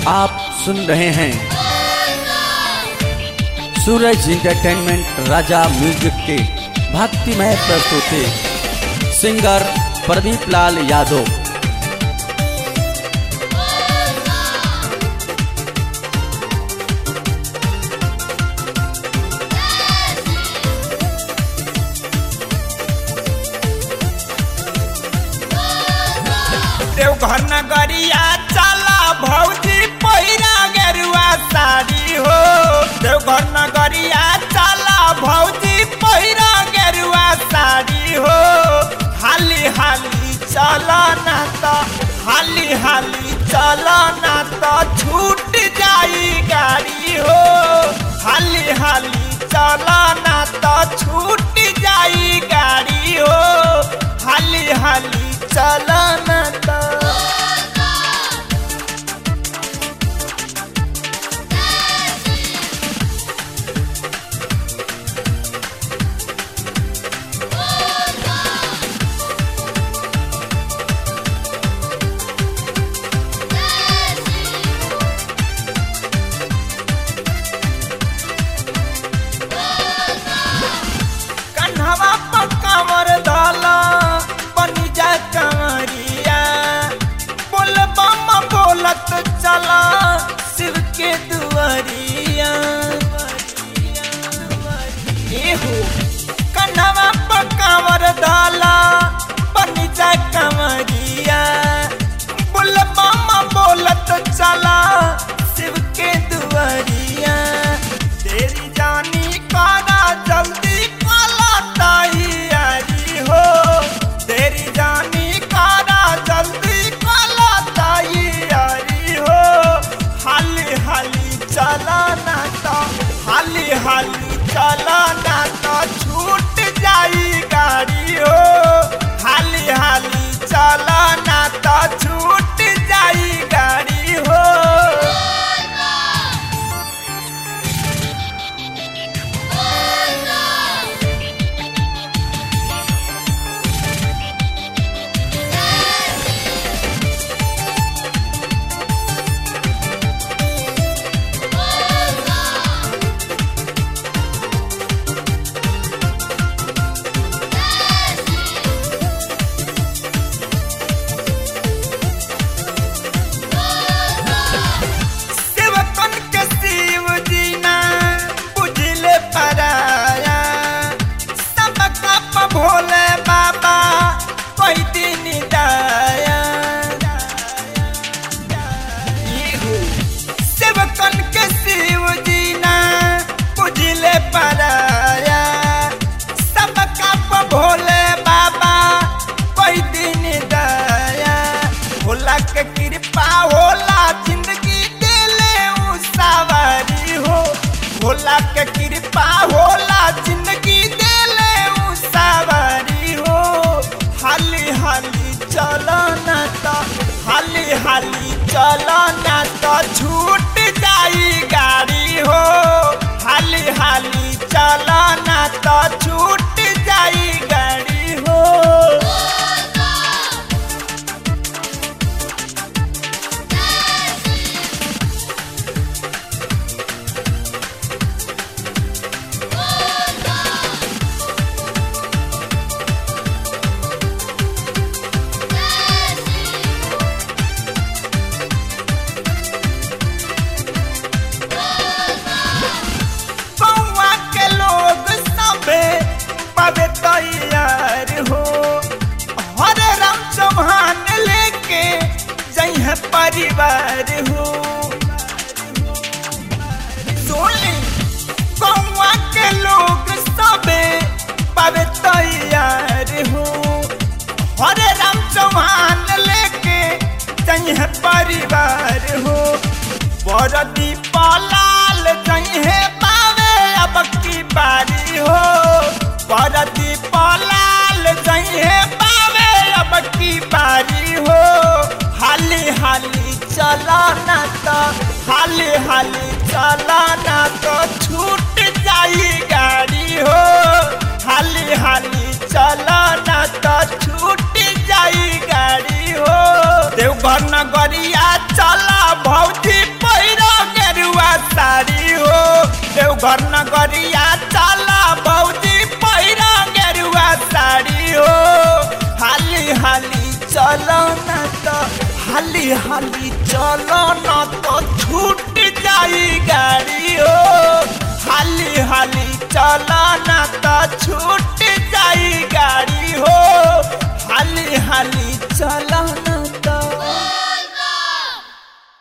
आप सुन रहे हैं सूरज इंटरटेनमेंट राजा म्यूजिक के भक्तिमय प्रस्तुति सिंगर प्रदीप लाल यादव देवघर नगरिया चला भौजी पहिरा गेरुआ साड़ी हो देवघर नगरिया चला भौजी पहिरा गेरुआ साड़ी हो हाली हाली चला ना तो हाली हाली चला ना तो छूट जाई गाड़ी हो हाली हाली चला ना तो छूट जाई गाड़ी हो हाली हाली चला ना तो कन्हवा पर कमर डाला बनी जा कमरिया बोल बम बोलत चला शिव के दुआरिया एहो कन्हवा पर कमर डाला बनी जा कमरिया बोल बम बोलत चला शिव के दुआरिया तेरी जानी काना जल्दी काला तैयारी हो तेरी जानी काना जल्दी काला तैयारी हो हाली हाली चला ना तो हाली हाली चला ना तो छूट जाई गाड़ी हो हाली हाली चला ना तो छूट जाई गाड़ी हो सेवकन के शिव जी ना बुझले पराया सबका प भोले बाबा कोई दिन दाया इहु सेवकन के शिव जी ना बुझले पराया सबका प भोले बाबा कोई दिन दया भोला के कृपा होला जिंदगी देले उ सवारी हो भोला के कृपा होला जिंदगी देले उ सवारी हो हाली हाली चलो ना तो हाली हाली चलो ना तो छूट जाई गाड़ी हो हाली हाली चलो ना तो छूट जाई गाड़ी हो बउआ के लोग सबे पवे तैयार हो हरे राम चौहान लेके जइह परिवार हो सोनी बउआ के लोग सबे पवे तैयार हो हरे राम चौहान लेके जइह परिवार हो बरदी पलाल जइहे पावे अब की बारी हो बरदी पलाल जइहे पावे अब की बारी हो हाली हाली चला ना तो हाली हाली चला ना तो छूट जाई गाड़ी हो हाली हाली चला ना तो छूट जाई गाड़ी हो देवघर नगरिया चला भौजी देवघर नगरिया चला बौजी पैरा गेरुआ साड़ी हो हाली हाली चलो न तो हाली हाली चलो न तो छूट जाई गाड़ी हो हाली हाली चलो न तो छूट